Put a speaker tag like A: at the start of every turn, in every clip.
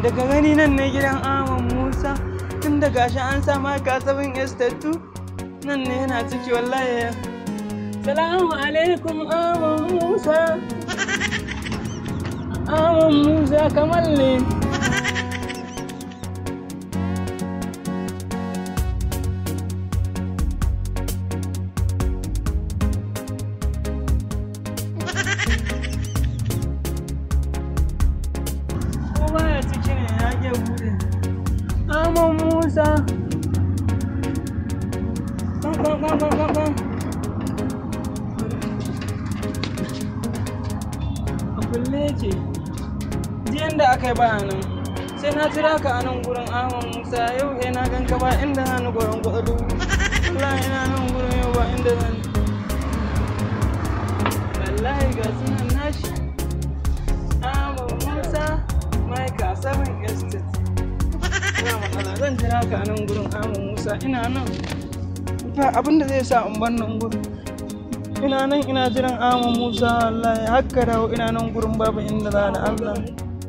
A: daga gani nan ne gidan Ahmad Musa tun da gashi an sa maka sabon estate nan ne yana ciki wallahi salamu alaikum Ahmad Musa Ahmad Musa kamar ne ko baya ciki ne ya ke bude Ahmad Musa Kan kan kan kan kan kan a kulle yake jiyan da aka yi ba nan sai na jira ka a nan gurin Ahmad Musa yau he na gan ka ba inda na ni gurin kuɗaɗu wallahi ina nan gurin yau ba inda zan wallahi ga sunan nashi Ahmad Musa Maika Seven Estate ina matsala zan jira ka a nan gurin Ahmad Musa ina nan ba abin da zai sa in bar nan gurin ina nan ina jiran Ahmad Musa wallahi hakka dawo ina nan gurin babu inda za da Allah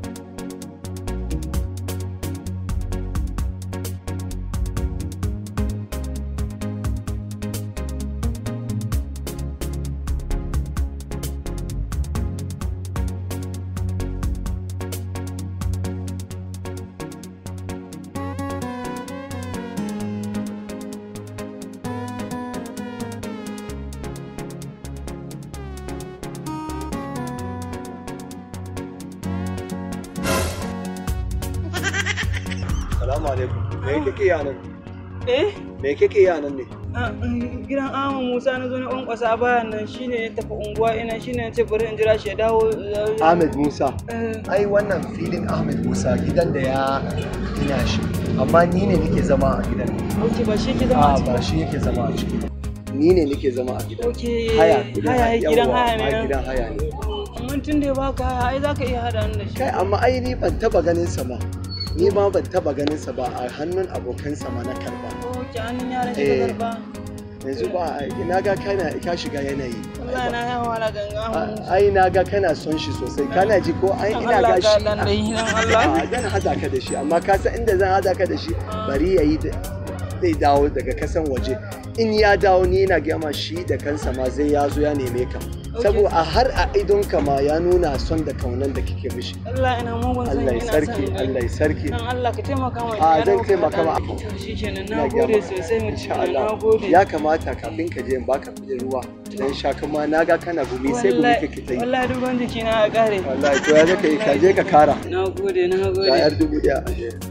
B: Salamu alaikum. Me kake yi a nan?
A: eh
B: Me kake yi a nan ne?
A: Ah, mm, gidan Ahmad Musa na zo na kwankwasa bayan nan shine ya tafi unguwa ina shine ya ce bari in jira shi ya dawo eh,
B: Ahmed Musa.
A: eh,
B: Ai wannan filin Ahmed Musa gidan da ya gina shi. Amma ni ne nake zama a gidan.
A: ok ba shi ke zama
B: A
A: a ciki
B: ba shi yake zama a ciki. Ni ne nake zama a gidan.
A: ok
B: Haya.
A: haya gidan haya ne
B: Yawwa,
A: nan.
B: gidan haya ne.
A: amma tun da ya baka haya ai za ka iya hada ni da shi
B: Kai amma ai ni ban taba ganin sa ba. Ni ma ban taba ganin sa ba a hannun abokansa ma na karba.
A: ok hannun yaran shi
B: Eh.
A: ka karba
B: Yanzu ba na ga kana ka shiga yanayi.
A: wallahi na yawa wala ganga Ahmad Musa
B: ai na ga kana son shi sosai kana ji ko ai
A: Dan
B: ina
A: Allah
B: ga
A: ka
B: shi
A: dan dai dan Allah
B: a zan hada ka da shi amma ka san inda zan hada ka da shi bari yayi da zai dawo daga kasan waje in ya dawo ni na gama shi da kansa ma zai ya zo ya neme ka saboda a har a idon ka ma ya nuna son da kaunan da kike mishi
A: Allah ina mugun san
B: Allah ya
A: ina
B: sarki
A: son
B: Allah ya sarki
A: dan Allah ka taimaka mai
B: A, zan taimaka ma.
A: shi kenan
B: Ina
A: na
B: gaya
A: gode
B: maka.
A: sosai mutum
B: insha
A: na
B: Allah
A: gode
B: ya kamata kafin ka je in baka kudin ruwa dan sha kuma na ga kana gumi sai gumi
A: Wallahi-
B: kake ta yi
A: wallahi duk wanda jiki na ya kare
B: wallahi to ya zaka yi ka je ka kara
A: na gode na
B: ga
A: gode
B: yar dubu daya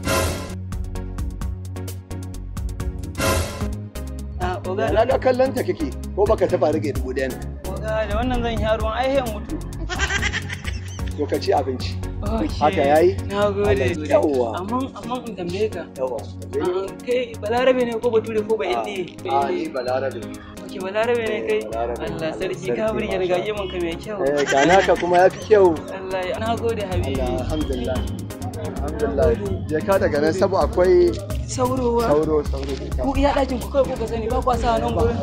A: a oga
B: na ga kallon ta kake ko baka taba rage dubu daya ne
A: oga da wannan zan sha ruwan ai sai mutu
B: to ka ci abinci
A: Okay.
B: Haka yayi?
A: Na gode.
B: Yawwa.
A: Amma amma in tambaye ka.
B: yawa
A: ah, Kai balarabe ne ko bature ko ba indiye?
B: a ni balarabe
A: Ok balarabe ne kai.
B: Balarabe.
A: Allah sarki
B: Sarki,
A: ka burge ni
B: masha
A: ga yemin ka mai kyau.
B: eh ga naka kuma ya fi kyau
A: Allah ya na gode habibi.
B: Allah alhamdulillah alhamdulillah je ka daga nan sabu akwai
A: Saurowa.
B: sauro sauro
A: Ku iya ɗakin ku kai ku ka sani ba kwa sa nan gurin.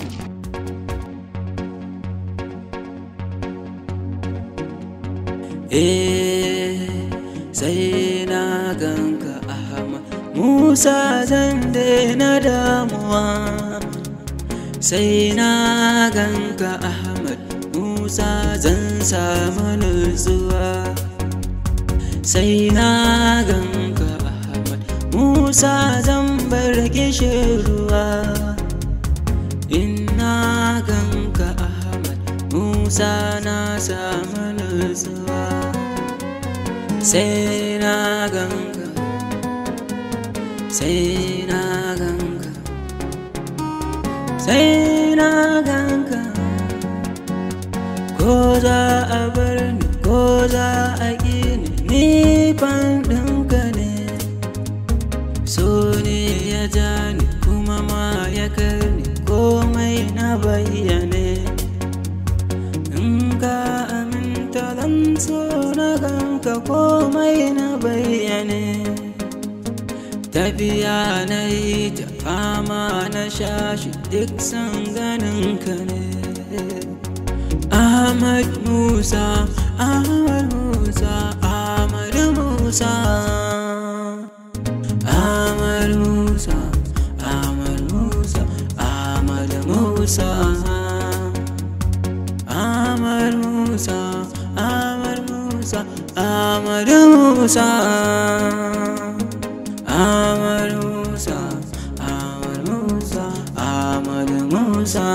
C: Eh, sai na ganka Ahmad Musa zan daina damuwa sai na ganka Ahmad Musa zan samu nutsuwa sai na ganka Ahmad Musa zan bar ruwa in na ganka Ahmad Musa na samu nutsuwa sai na ganka sai na ganka sai na ganka ko za a bar ni ko za a ƙi ni ni fan ɗinka ne so ne ya ja ni kuma ma ya karni komai na bayyane in ka aminta zan so na ganka komai na bayyane tafiya na yi ta fama na shashi duk san ganin ka ne Ahmad Musa Ahmad Musa Ahmad Musa Musa Ahmad Musa Ahmad Musa Ahmad Musa Ahmad Musa Ahmad Musa Ahmad Musa Ahmad Musa Ahmad Musa Ahmad Musa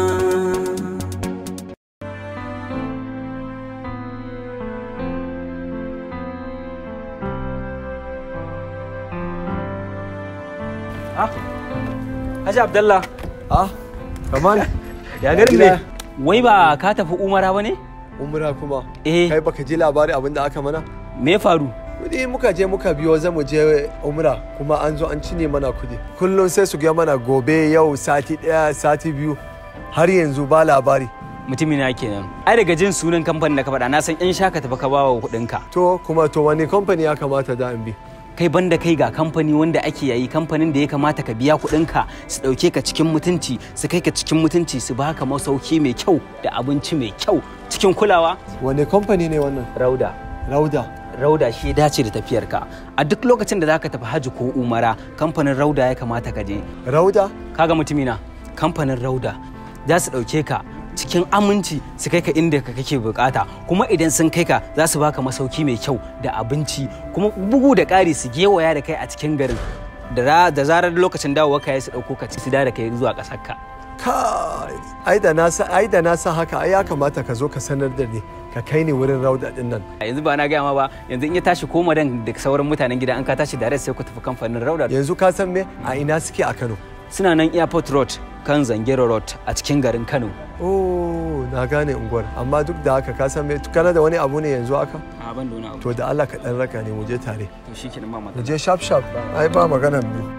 D: Haji Abdallah,
B: ah kaman
D: ya garin
B: Gida.
D: ne? Wai ba ka tafi Umara ba ne?
B: umra kuma
D: Eh.
B: kai baka ji labari abin da aka mana
D: Me ya faru?
B: kudi muka je muka biyo za mu je umra kuma an zo an cine mana kudi kullum sai su ga mana gobe yau sati daya sati biyu har yanzu ba labari
D: Mutumina kenan. Ai daga jin sunan kamfanin da ka faɗa na san ƴan shaka tafi ka bawa kuɗinka.
B: to kuma to wani kamfani ya kamata da in bi
D: Kai banda kai ga kamfani wanda ake yayi kamfanin da ya kamata ka biya kuɗinka su ɗauke ka cikin mutunci su kai ka cikin mutunci su baka masauki mai kyau da abinci mai kyau cikin kulawa.
B: wani kamfani ne wannan
D: Rauda.
B: rauda
D: Rauda shi ya dace da tafiyarka. A duk lokacin da zaka tafi hajji ko umara kamfanin Rauda ya kamata ka je.
B: rauda
D: kaga mutumina kamfanin rauda za su ɗauke ka cikin aminci su kai ka inda ka kake bukata kuma idan sun kai ka za su baka masauki mai kyau da abinci kuma bugu da ƙari su gewaya da kai a cikin garin da ra- da zarar lokacin dawowa ka yi su ɗauko ka su da kai zuwa ƙasar ka
B: kai ai da na sa ai da na sa haka ai ya kamata ka zo ka sanar da ni ka kai ni wurin rauda din nan
D: yanzu ba na gaya ma ba yanzu in ya tashi koma dan da sauran mutanen gida an ka tashi da sai ku tafi kamfanin rauda
B: yanzu ka san me a ina suke a Kano
D: suna nan airport road kan zangero road a cikin garin kano
B: oh na gane unguwar amma duk da haka ka san me kana da wani abu ne yanzu haka
D: a ban da wani abu
B: to da Allah ka dan raka ne mu je tare
D: to shi kenan ba
B: mu
D: matsala
B: je sharp sharp ai ba maganar mu